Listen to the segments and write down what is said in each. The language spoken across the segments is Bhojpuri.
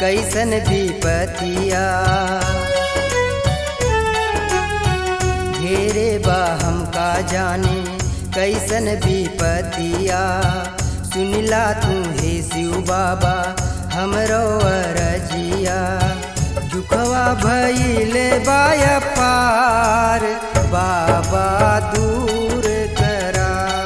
कैसन विपतिया घेरे बा हमका जाने कैसन विपतिया सुनिला तू हे शिव बाबा हमरो अरजिया दुखवा भइले बाया पार बाबा दूर करा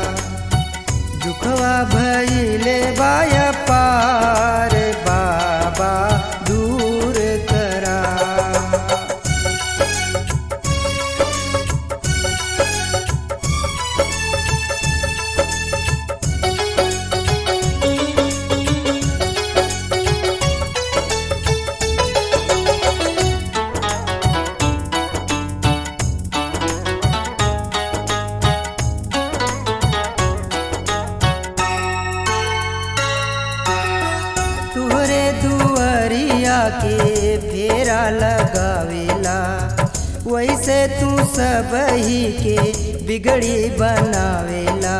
दुखवा भइले बाया पार बाबा दूर करा तुहरे दुआरिया के फेरा लगावेला वैसे तू सब ही के बिगड़ी बनावेला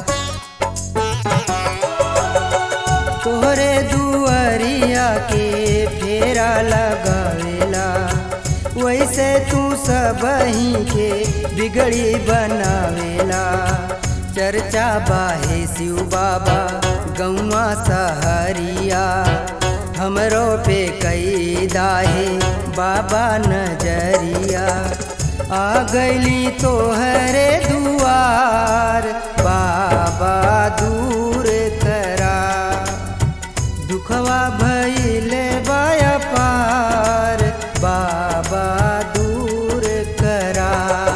तोहरे दुआरिया के फेरा लगावेला वैसे तू सब ही के बिगड़ी बनावेला चर्चा बाहे शिव बाबा गौआ सहरिया हमरो पे कई दाहे बाबा नजरिया आ गईली तोहरे दुआर बाबा दूर करा दुखवा भइले बाया पार बाबा दूर करा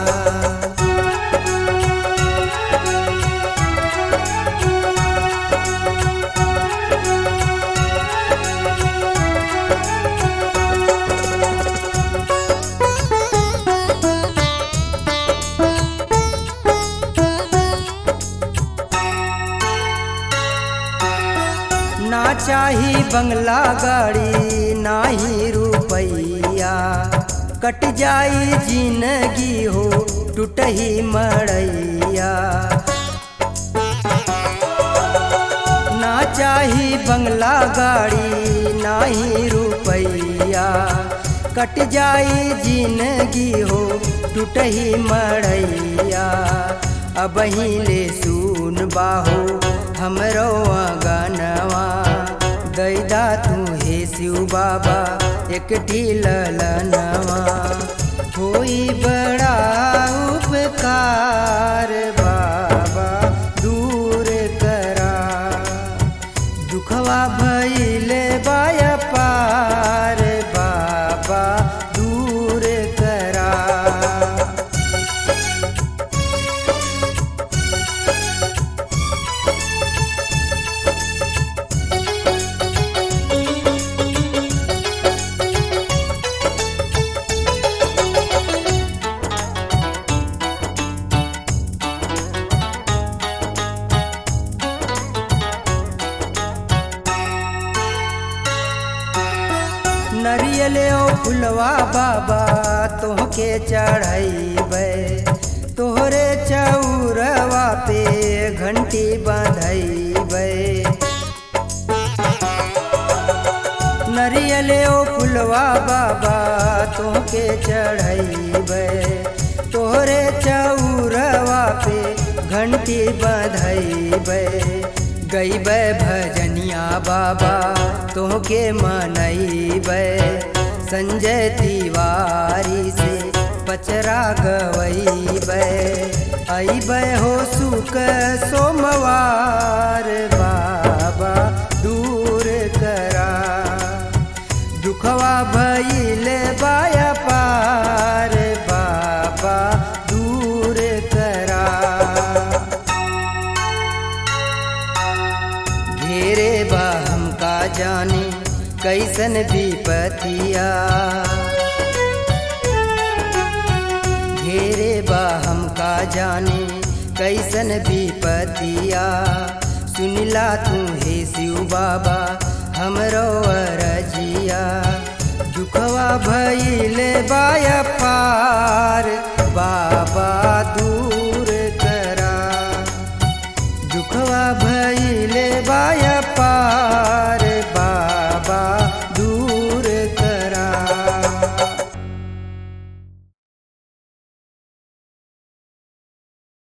ना चाही बंगला गाड़ी ना ही रुपैया कट जाई जिंदगी हो टूटही मड़ैया ना चाही बंगला गाड़ी ना ही रुपैया कट जाई जिंदगी हो टूटही मड़ैया अब ले सुन बाहो हमरो गानवा दैदा तू हे शिव बाबा एक ढीलनवा होई बड़ा उपकार बाबा दूर करा दुखवा भइले बाया पार बाबा दूर करा नरियल फुलवा बाबा तोहके चढ़ैबै तोहरे चौरवा पे घंटी बंधैबै नरियल फुलवा बाबा तोहके चढ़ैबै तोहरे चौरवा पे घंटी बंधैबै गैबै भजनिया बाबा तोहके मनैबै संजय तिवारी से पचरा गवैबै अइबै हो सुख सोमवार बाबा दूर करा दुखवा भइले बाया पार बाबा दूर करा घेरे बा हमका जाने कैसन विपतिया घेरे बा हमका जाने कैसन विपतिया सुनिला तू हे शिव बाबा हमरो अरजिया दुखवा भइले बाया पार बा